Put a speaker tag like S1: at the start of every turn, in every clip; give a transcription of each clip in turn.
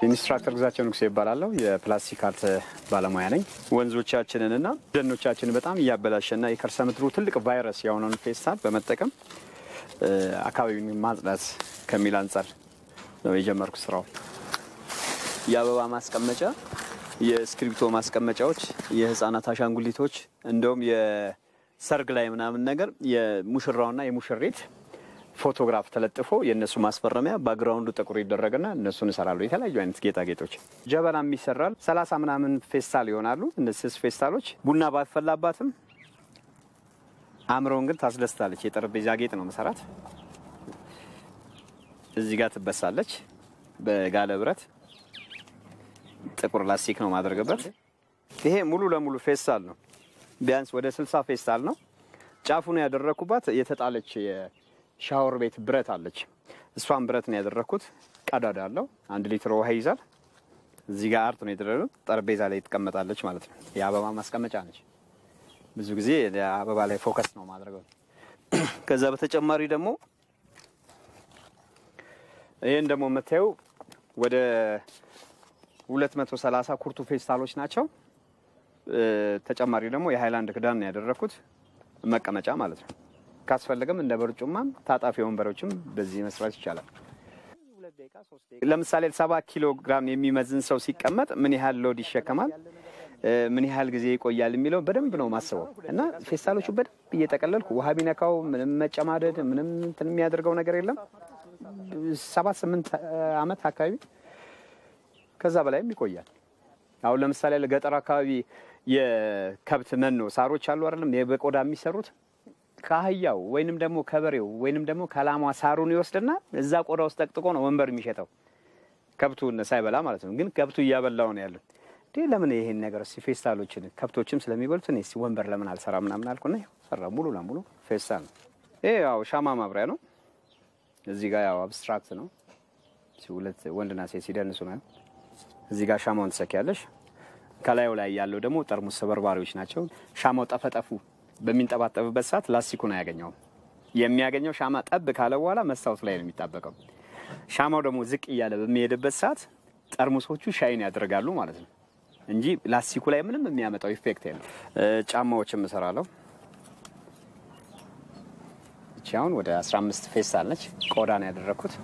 S1: ኢንስትራክተር ግዛቸው ንጉሴ ይባላለሁ። የፕላስቲክ አርት ባለሙያ ነኝ። ወንዞቻችንንና ደኖቻችንን በጣም እያበላሸና የከርሰ ምድሩ ትልቅ ቫይረስ የሆነውን ፌስታል በመጠቀም አካባቢውን ማጽዳት ከሚል አንጻር ነው የጀመርኩ ስራው። የአበባ ማስቀመጫ፣ የእስክሪብቶ ማስቀመጫዎች፣ የህፃናት አሻንጉሊቶች እንደውም የሰርግ ላይ ምናምን ነገር የሙሽራውና የሙሽሪት ፎቶግራፍ ተለጥፎ የእነሱ ማስፈረሚያ ባክግራውንዱ ጥቁር ይደረግና እነሱን እሰራሉ። የተለያዩ አይነት ጌጣጌጦች ጀበናም ይሰራል። ሰላሳ ምናምን ፌስታል ይሆናሉ። እነዚህ ስስ ፌስታሎች ቡና ባትፈላባትም አእምሮውን ግን ታስደስታለች። የጠረጴዛ ጌጥ ነው መሰራት። እዚህ ጋር ትበሳለች በጋለ ብረት። ጥቁር ላስቲክ ነው ማድረግበት። ይሄ ሙሉ ለሙሉ ፌስታል ነው። ቢያንስ ወደ ስልሳ ፌስታል ነው። ጫፉን ያደረኩባት የተጣለች ሻወር ቤት ብረት አለች። እሷን ብረት ነው ያደረግኩት። ቀዳዳ አለው። አንድ ሊትር ውሃ ይይዛል። እዚህ ጋር አርት ነው የተደረገው። ጠረጴዛ ላይ ትቀመጣለች ማለት ነው። የአበባ ማስቀመጫ ነች። ብዙ ጊዜ አበባ ላይ ፎከስ ነው ማድረገው። ከዛ በተጨማሪ ደግሞ ይህን ደግሞ የምታየው ወደ 230 ኩርቱ ፌስታሎች ናቸው። ተጨማሪ ደግሞ የሃይላንድ ክዳን ነው ያደረግኩት መቀመጫ ማለት ነው። ካስፈለገም እንደ በርጩማም ታጣፊ ወንበሮችም በዚህ መስራት ይቻላል። ለምሳሌ ሰባ ኪሎ ግራም የሚመዝን ሰው ሲቀመጥ ምን ያህል ሎድ ይሸከማል፣ ምን ያህል ጊዜ ይቆያል የሚለው በደንብ ነው ማስበው እና ፌስታሎቹ በደንብ እየጠቀለልኩ ውሃ ቢነካው ምንም መጨማደድ ምንም እንትን የሚያደርገው ነገር የለም። ሰባት ስምንት ዓመት አካባቢ ከዛ በላይም ይቆያል። አሁን ለምሳሌ ለገጠር አካባቢ የከብት መኖ ሳሮች አሉ አይደለም በቆዳ የሚሰሩት ከአህያው ወይንም ደግሞ ከበሬው ወይንም ደግሞ ከላሟ ሳሩን ይወስድና እዛ ቆዳ ውስጥ ጠቅጥቆ ነው ወንበር የሚሸጠው ከብቱን ሳይበላ ማለት ነው። ግን ከብቱ እያበላው ነው ያለው። እንዴ ለምን ይሄን ነገር እስኪ ፌስታሎችን ከብቶችም ስለሚበሉት እኔ እስኪ ወንበር ለምን አልሰራ ምናምን አልኩና ሰራ። ሙሉ ለሙሉ ፌስታል ነው። ይሄ ያው ሻማ ማብሪያ ነው። እዚህ ጋር ያው አብስትራክት ነው። ሁለት ወንድና ሴት ሲደንሱ ነው። እዚህ ጋር ሻማውን ትሰኪያለሽ። ከላዩ ላይ ያለው ደግሞ ጠርሙስ ሰበርባሪዎች ናቸው። ሻማው ጠፈጠፉ በሚንጠባጠብበት ሰዓት ላስቲኩን አያገኘውም። የሚያገኘው ሻማ ጠብ ካለ በኋላ መስታወት ላይ ነው የሚጣበቀው። ሻማው ደግሞ ዝቅ እያለ በሚሄድበት ሰዓት ጠርሙሶቹ ሻይን ያደርጋሉ ማለት ነው እንጂ ላስቲኩ ላይ ምንም የሚያመጣው ኢፌክት የለም። ጫማዎችም እሰራለሁ። እቺ አሁን ወደ 15 ፌስታል ነች። ቆዳ ነው ያደረግኩት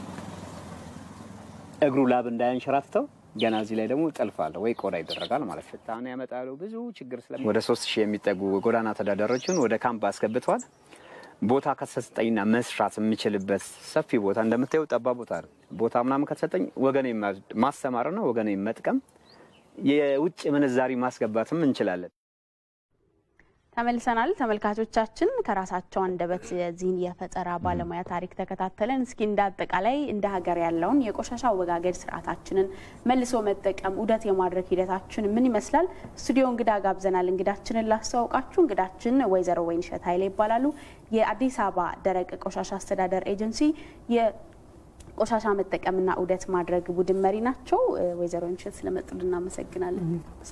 S1: እግሩ ላብ እንዳያንሸራትተው ገና እዚህ ላይ ደግሞ ጥልፍ አለ ወይ ቆዳ ይደረጋል ማለት ነው። ሽታን ያመጣሉ ብዙ ችግር ስለ ወደ ሶስት ሺህ የሚጠጉ ጎዳና ተዳዳሪዎችን ወደ ካምፕ አስገብተዋል። ቦታ ከተሰጠኝና መስራት የምችልበት ሰፊ ቦታ እንደምታየው ጠባብ ቦታ ነው። ቦታ ምናምን ከተሰጠኝ ወገኔ ማስተማርና ወገኔ መጥቀም የውጭ ምንዛሪ ማስገባትም እንችላለን።
S2: ተመልሰናል ተመልካቾቻችን። ከራሳቸው አንደበት የዚህን የፈጠራ ባለሙያ ታሪክ ተከታተለን። እስኪ እንደ አጠቃላይ እንደ ሀገር ያለውን የቆሻሻ አወጋገድ ስርዓታችንን መልሶ መጠቀም ዑደት የማድረግ ሂደታችን ምን ይመስላል? ስቱዲዮ እንግዳ ጋብዘናል። እንግዳችንን ላስተዋውቃችሁ። እንግዳችን ወይዘሮ ወይንሸት ኃይሌ ይባላሉ። የአዲስ አበባ ደረቅ ቆሻሻ አስተዳደር ኤጀንሲ የቆሻሻ መጠቀምና ዑደት ማድረግ ቡድን መሪ ናቸው። ወይዘሮ ወይንሸት ስለመጡልን እናመሰግናለን።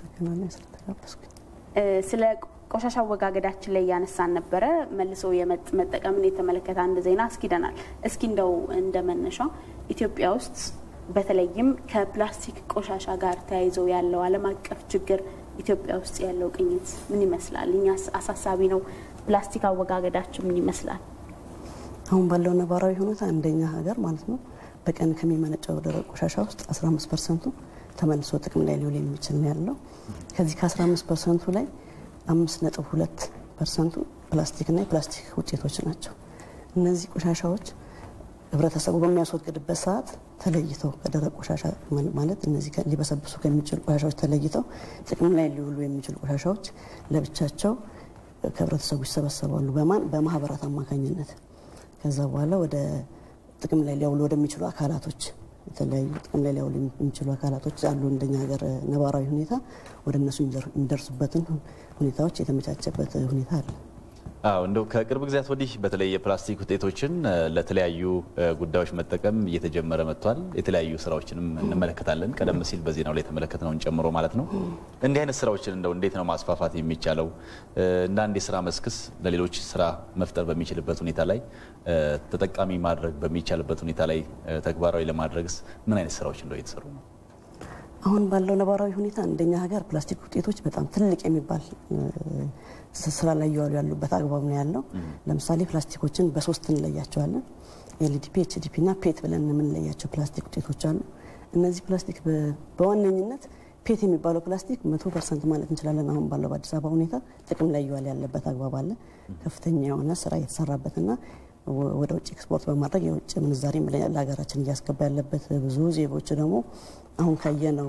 S2: ስለ ቆሻሻ አወጋገዳችን ላይ እያነሳን ነበረ። መልሶ መጠቀምን የተመለከተ አንድ ዜና አስኪደናል። እስኪ እንደው እንደ መነሻ ኢትዮጵያ ውስጥ በተለይም ከፕላስቲክ ቆሻሻ ጋር ተያይዞ ያለው ዓለም አቀፍ ችግር ኢትዮጵያ ውስጥ ያለው ቅኝት ምን ይመስላል? እኛስ አሳሳቢ ነው? ፕላስቲክ አወጋገዳችን ምን ይመስላል?
S3: አሁን ባለው ነባራዊ ሁኔታ እንደኛ ሀገር ማለት ነው በቀን ከሚመነጨው ደረቅ ቆሻሻ ውስጥ 15 ፐርሰንቱ ተመልሶ ጥቅም ላይ ሊውል የሚችል ነው ያለው። ከዚህ ከ15 ፐርሰንቱ ላይ አምስት ነጥብ ሁለት ፐርሰንቱ ፕላስቲክና የፕላስቲክ ውጤቶች ናቸው። እነዚህ ቆሻሻዎች ህብረተሰቡ በሚያስወግድበት ሰዓት ተለይተው ከደረቅ ቆሻሻ ማለት እነዚህ ሊበሰብሱ ከሚችሉ ቆሻሻዎች ተለይተው ጥቅም ላይ ሊውሉ የሚችሉ ቆሻሻዎች ለብቻቸው ከህብረተሰቡ ይሰበሰባሉ። በማን በማህበራት አማካኝነት ከዛ በኋላ ወደ ጥቅም ላይ ሊያውሉ ወደሚችሉ አካላቶች የተለያዩ ጥቅም ላይ ሊያውሉ የሚችሉ አካላቶች አሉ። እንደኛ ሀገር ነባራዊ ሁኔታ ወደ እነሱ የሚደርሱበትን ሁኔታዎች የተመቻቸበት ሁኔታ አለ።
S4: አዎ እንደው ከቅርብ ጊዜያት ወዲህ በተለይ የፕላስቲክ ውጤቶችን ለተለያዩ ጉዳዮች መጠቀም እየተጀመረ መጥቷል። የተለያዩ ስራዎችንም እንመለከታለን። ቀደም ሲል በዜናው ላይ የተመለከትነውን ጨምሮ ማለት ነው። እንዲህ አይነት ስራዎችን እንደው እንዴት ነው ማስፋፋት የሚቻለው? እንደ አንድ የስራ መስክስ ለሌሎች ስራ መፍጠር በሚችልበት ሁኔታ ላይ ተጠቃሚ ማድረግ በሚቻልበት ሁኔታ ላይ ተግባራዊ ለማድረግስ ምን አይነት ስራዎች እንደው እየተሰሩ ነው?
S3: አሁን ባለው ነባራዊ ሁኔታ እንደኛ ሀገር ፕላስቲክ ውጤቶች በጣም ትልቅ የሚባል ስራ ላይ እየዋሉ ያሉበት አግባብ ነው ያለው። ለምሳሌ ፕላስቲኮችን በሶስት እንለያቸዋለን። ኤልዲፒ፣ ኤችዲፒ እና ፔት ብለን የምንለያቸው ፕላስቲክ ውጤቶች አሉ። እነዚህ ፕላስቲክ በዋነኝነት ፔት የሚባለው ፕላስቲክ መቶ ፐርሰንት ማለት እንችላለን አሁን ባለው በአዲስ አበባ ሁኔታ ጥቅም ላይ እየዋለ ያለበት አግባብ አለ። ከፍተኛ የሆነ ስራ የተሰራበትና ወደ ውጭ ኤክስፖርት በማድረግ የውጭ ምንዛሬ ለሀገራችን እያስገባ ያለበት ብዙ ዜጎች ደግሞ አሁን ካየነው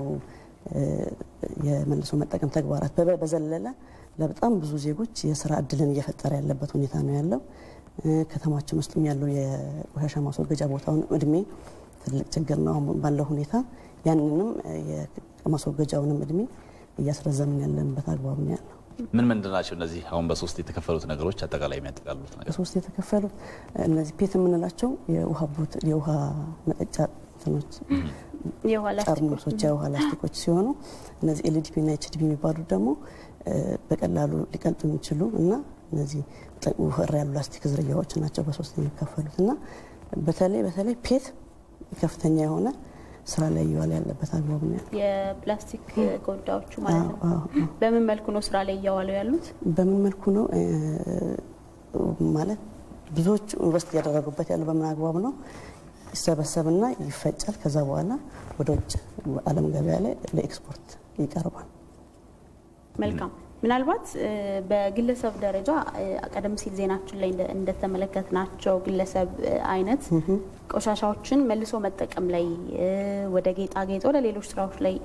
S3: የመልሶ መጠቀም ተግባራት በዘለለ ለበጣም ብዙ ዜጎች የስራ እድልን እየፈጠረ ያለበት ሁኔታ ነው ያለው። ከተማችን ውስጥም ያለው የቆሻሻ ማስወገጃ ቦታውን እድሜ ትልቅ ችግር ነው አሁን ባለው ሁኔታ። ያንንም የማስወገጃውንም እድሜ እያስረዘምን ያለንበት አግባብ ነው ያለው።
S4: ምን ምንድን ናቸው እነዚህ አሁን በሶስት የተከፈሉት ነገሮች አጠቃላይ የሚያጠቃልሉት ነገር?
S3: በሶስት የተከፈሉት እነዚህ ፔት የምንላቸው የውሃ ቦት የውሃ መጠጫ እንትኖች ጠርሙሶች የውሃ ላስቲኮች ሲሆኑ እነዚህ ኤልዲፒ እና ኤችዲፒ የሚባሉት ደግሞ በቀላሉ ሊቀልጡ የሚችሉ እና እነዚህ ውፍር ያሉ ላስቲክ ዝርያዎች ናቸው በሶስት የሚከፈሉት እና በተለይ በተለይ ፔት ከፍተኛ የሆነ ስራ ላይ እየዋለ ያለበት አግባብ ነው ያለው።
S2: የፕላስቲክ ጎዳዎቹ ማለት ነው። በምን መልኩ ነው ስራ ላይ እያዋሉ ያሉት?
S3: በምን መልኩ ነው ማለት ብዙዎቹ ኢንቨስት እያደረጉበት ያለው በምን አግባብ ነው? ይሰበሰብና ይፈጫል። ከዛ በኋላ ወደ ውጭ ዓለም ገበያ ላይ ለኤክስፖርት ይቀርባል።
S2: መልካም። ምናልባት በግለሰብ ደረጃ ቀደም ሲል ዜናችን ላይ እንደተመለከትናቸው ግለሰብ አይነት ቆሻሻዎችን መልሶ መጠቀም ላይ ወደ ጌጣጌጥ፣ ወደ ሌሎች ስራዎች ላይ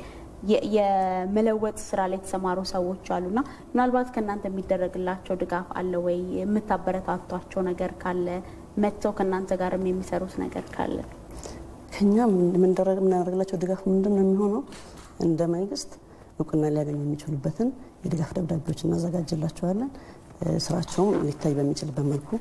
S2: የመለወጥ ስራ ላይ የተሰማሩ ሰዎች አሉና ምናልባት ከእናንተ የሚደረግላቸው ድጋፍ አለ ወይ? የምታበረታቷቸው ነገር ካለ መጥተው ከእናንተ ጋርም የሚሰሩት ነገር ካለ
S3: ከኛ የምናደርግላቸው ድጋፍ ምንድን ነው የሚሆነው? እንደ መንግስት እውቅና ሊያገኙ የሚችሉበትን የድጋፍ ደብዳቤዎች እናዘጋጅላቸዋለን። ስራቸውም ሊታይ በሚችልበት መልኩ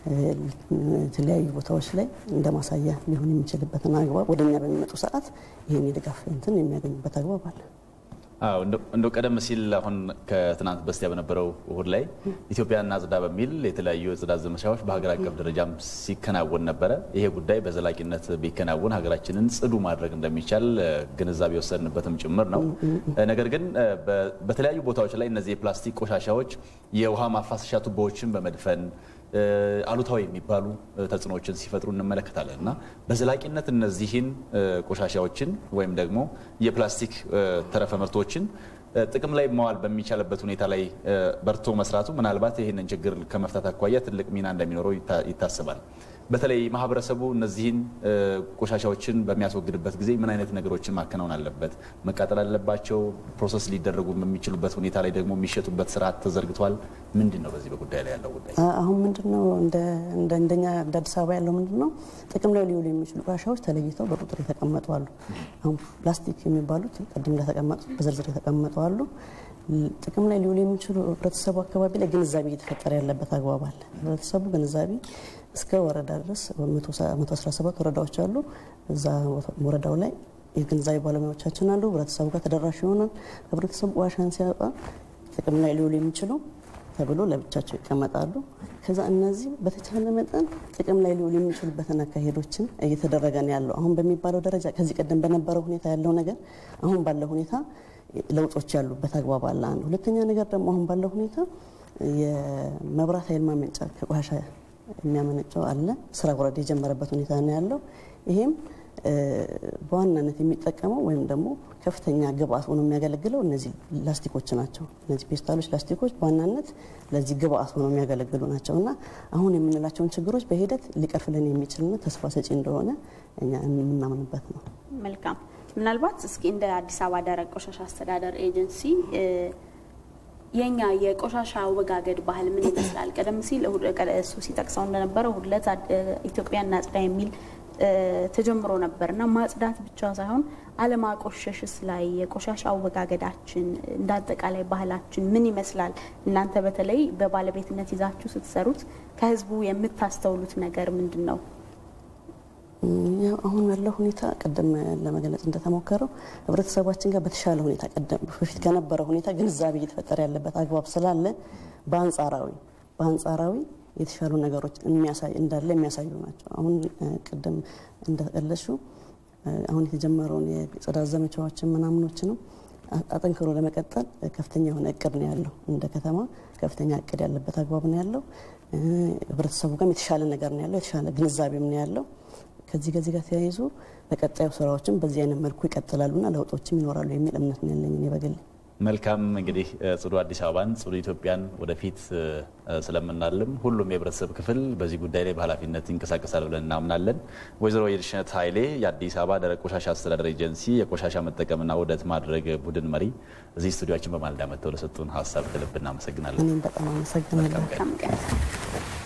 S3: የተለያዩ ቦታዎች ላይ እንደ ማሳያ ሊሆን የሚችልበትን አግባብ ወደ እኛ በሚመጡ ሰዓት ይህን የድጋፍ እንትን የሚያገኙበት አግባብ አለ።
S4: አዎ እንደው ቀደም ሲል አሁን ከትናንት በስቲያ በነበረው እሁድ ላይ ኢትዮጵያ እናጽዳ በሚል የተለያዩ የጽዳት ዘመቻዎች በሀገር አቀፍ ደረጃም ሲከናወን ነበረ። ይሄ ጉዳይ በዘላቂነት ቢከናወን ሀገራችንን ጽዱ ማድረግ እንደሚቻል ግንዛቤ የወሰድንበትም ጭምር ነው። ነገር ግን በተለያዩ ቦታዎች ላይ እነዚህ የፕላስቲክ ቆሻሻዎች የውሃ ማፋሰሻ ቱቦዎችን በመድፈን አሉታዊ የሚባሉ ተጽዕኖዎችን ሲፈጥሩ እንመለከታለን እና በዘላቂነት እነዚህን ቆሻሻዎችን ወይም ደግሞ የፕላስቲክ ተረፈ ምርቶችን ጥቅም ላይ መዋል በሚቻልበት ሁኔታ ላይ በርቶ መስራቱ ምናልባት ይህንን ችግር ከመፍታት አኳያ ትልቅ ሚና እንደሚኖረው ይታሰባል። በተለይ ማህበረሰቡ እነዚህን ቆሻሻዎችን በሚያስወግድበት ጊዜ ምን አይነት ነገሮችን ማከናወን አለበት? መቃጠል አለባቸው? ፕሮሰስ ሊደረጉ በሚችሉበት ሁኔታ ላይ ደግሞ የሚሸጡበት ስርዓት ተዘርግቷል። ምንድን ነው በዚህ በጉዳይ ላይ ያለው ጉዳይ?
S3: አሁን ምንድን ነው እንደኛ እንደ አዲስ አበባ ያለው ምንድን ነው ጥቅም ላይ ሊውሉ የሚችሉ ቆሻሻዎች ተለይተው በቁጥር የተቀመጡ አሉ። አሁን ፕላስቲክ የሚባሉት ቅድም እንደተቀመጡት በዝርዝር የተቀመጡ አሉ። ጥቅም ላይ ሊውሉ የሚችሉ ህብረተሰቡ አካባቢ ላይ ግንዛቤ እየተፈጠረ ያለበት አግባብ አለ። ህብረተሰቡ ግንዛቤ እስከ ወረዳ ድረስ 117 ወረዳዎች አሉ። እዛ ወረዳው ላይ የግንዛቤ ባለሙያዎቻችን አሉ። ህብረተሰቡ ጋር ተደራሽ ይሆናል። ህብረተሰቡ ቆሻሻን ሲያወጣ ጥቅም ላይ ሊውሉ የሚችሉ ተብሎ ለብቻቸው ይቀመጣሉ። ከዛ እነዚህ በተቻለ መጠን ጥቅም ላይ ሊውሉ የሚችሉበትን አካሄዶችን እየተደረገ ነው ያለው። አሁን በሚባለው ደረጃ ከዚህ ቀደም በነበረው ሁኔታ ያለው ነገር አሁን ባለው ሁኔታ ለውጦች ያሉበት አግባብ አለ። አንድ ሁለተኛ ነገር ደግሞ አሁን ባለው ሁኔታ የመብራት ኃይል ማመንጫ ከቆሻሻ የሚያመነጨው አለ። ስራ ወረዳ የጀመረበት ሁኔታ ነው ያለው። ይሄም በዋናነት የሚጠቀመው ወይም ደግሞ ከፍተኛ ግብአት ሆኖ የሚያገለግለው እነዚህ ላስቲኮች ናቸው። እነዚህ ፔስታሎች፣ ላስቲኮች በዋናነት ለዚህ ግብአት ሆኖ የሚያገለግሉ ናቸው እና አሁን የምንላቸውን ችግሮች በሂደት ሊቀርፍልን የሚችልና ተስፋ ሰጪ እንደሆነ እኛ የምናምንበት ነው።
S2: መልካም። ምናልባት እስኪ እንደ አዲስ አበባ ደረቅ ቆሻሻ አስተዳደር ኤጀንሲ የኛ የቆሻሻ አወጋገድ ባህል ምን ይመስላል? ቀደም ሲል እሱ ሲጠቅሰው እንደነበረው እሁድ ዕለት ኢትዮጵያ እናጽዳ የሚል ተጀምሮ ነበር እና ማጽዳት ብቻ ሳይሆን አለማቆሸሽስ ላይ የቆሻሻ አወጋገዳችን እንደ አጠቃላይ ባህላችን ምን ይመስላል? እናንተ በተለይ በባለቤትነት ይዛችሁ ስትሰሩት ከህዝቡ የምታስተውሉት ነገር ምንድን ነው?
S3: አሁን ያለው ሁኔታ ቅድም ለመግለጽ እንደተሞከረው ህብረተሰባችን ጋር በተሻለ ሁኔታ ቀደም በፊት ከነበረው ሁኔታ ግንዛቤ እየተፈጠረ ያለበት አግባብ ስላለ በአንጻራዊ በአንጻራዊ የተሻሉ ነገሮች የሚያሳይ እንዳለ የሚያሳዩ ናቸው። አሁን ቅድም እንደተቀለሹ አሁን የተጀመረውን የጽዳት ዘመቻዎችን ምናምኖችንም አጠንክሮ ለመቀጠል ከፍተኛ የሆነ እቅድ ነው ያለው። እንደ ከተማ ከፍተኛ እቅድ ያለበት አግባብ ነው ያለው። ህብረተሰቡ ጋርም የተሻለ ነገር ነው ያለው፣ የተሻለ ግንዛቤም ነው ያለው። ከዚህ ከዚህ ጋር ተያይዞ በቀጣዩ ስራዎችም በዚህ አይነት መልኩ ይቀጥላሉና ለውጦችም ይኖራሉ የሚል እምነት ነው ያለኝ እኔ በግሌ።
S4: መልካም እንግዲህ ጽዱ አዲስ አበባን ጽዱ ኢትዮጵያን ወደፊት ስለምናልም ሁሉም የህብረተሰብ ክፍል በዚህ ጉዳይ ላይ በኃላፊነት ይንቀሳቀሳል ብለን እናምናለን። ወይዘሮ የድሽነት ኃይሌ የአዲስ አበባ ደረቅ ቆሻሻ አስተዳደር ኤጀንሲ የቆሻሻ መጠቀምና ውህደት ማድረግ ቡድን መሪ እዚህ ስቱዲዮችን በማለዳ መጥተው ለሰጡን ሀሳብ ከልብ እናመሰግናለን።
S3: እኔም በጣም አመሰግናለሁ።
S2: መልካም ቀን